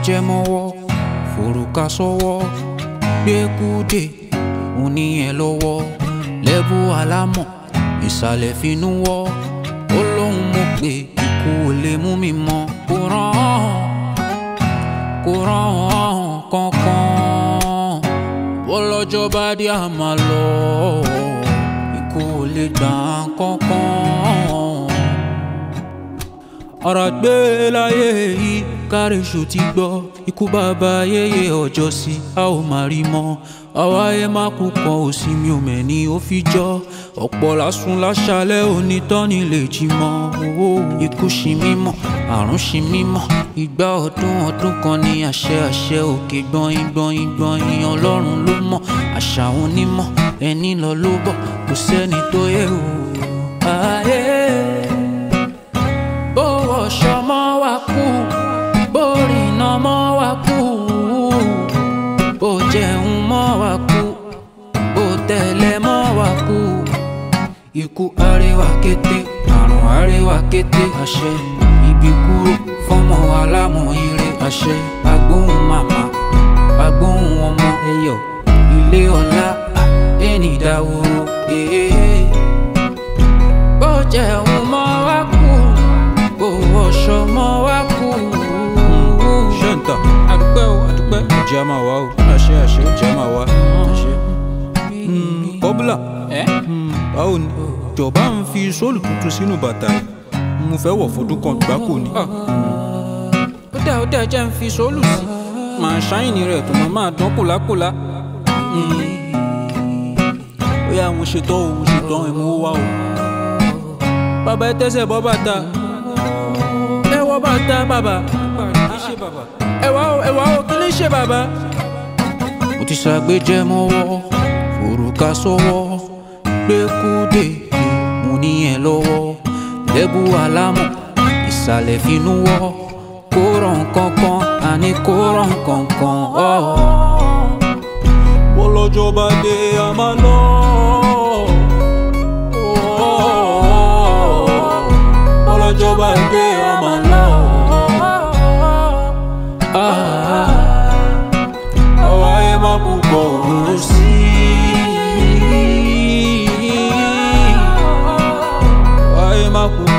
ságbéjẹ́ mọ́wọ́ forúkà sọ́wọ́ gbẹ́kúdè oníyẹn lọ́wọ́ lẹ́bù alámọ̀ ìsàlẹ̀ finú wọ́ ó lóun mọ̀ pé ikú ò lè mú mi mọ́ kó rán kó rán kankan bọ́lọ́jọ́ bá dé àmà lọ ikú ò lè gbà kankan ọ̀rọ̀ gbé láyé yìí kárẹ̀ṣù ti gbọ́ ikú bàbá yéye ọjọ́ sí a ò máa rí mọ́ àwa ẹ má kú kan òsì mi ò mẹ́ni ó fi jọ́ ọ̀pọ̀ lásùn láṣálẹ̀ onítọ́ni lè jí mọ́ owó ikú ṣì mímọ́ àrùn ṣì mímọ́ ìgbà ọdún ọdún kan ní àṣẹ àṣẹ òkè gbọ̀nyìn gbọ̀nyìn gbọ̀nyìn ọlọ́run ló mọ̀ àṣà onímọ̀ ẹni lọ ló bọ̀ kò sẹ́ni tó yẹ o. ayé bó wọṣọ mọ́ wa kú bó rìnà mọ́ wa kú bó jẹun mọ́ wa kú bó tẹ̀lé mọ́ wa kú ikú àríwá kété àrùn àríwá kété àṣẹ ibi kúrò fọmọ alámúire àṣẹ agbóhùn màmá agbóhùn ọmọ ẹyọ ilé ọlá ẹni dáwòrò èèyàn bó jẹun mọ́ wa kú bó wọṣọ mọ́ wa kú. ṣẹ́ǹtà àdúpẹ́ o àdúpẹ́ ìjẹ́ a máa wá o àṣẹ àṣẹ ìjẹ́ a máa wá àṣẹ. kọ́bùlà ẹ báwo ni jọba ń fi sóòlù tuntun sínú bàtà yìí mo fẹ́ wọ̀ fọdún kan gbáko ni. ó dá ó dá jẹ́ ń fi sóòlù sí màá ṣáìnì rẹ̀ tó máa máa dán kòlákòlá. ó yá mo ṣetán o mo ṣetán ẹ̀ mo wá o. bàbá ẹ tẹ́sẹ̀ bọ́ bàtà ẹ wọ bàtà bàbá ẹ wá o ẹ wá o kí ló ń ṣe bàbá. mo ti ṣàgbéjẹ́ mọ́wọ́ forúkà sọ́wọ́ gbẹ́kúdè mo níyẹn lọ́wọ́ lẹ́bù alámọ̀ ìsàlẹ̀ finú wọ́ kó ràn kankan àní kó ràn kankan. bọ́lọ́jọ́ bá dé a máa lọ. bọ́lọ́jọ́ bá dé a máa lọ. àwa ẹ má kú kọ òun sí. àwa ẹ má kú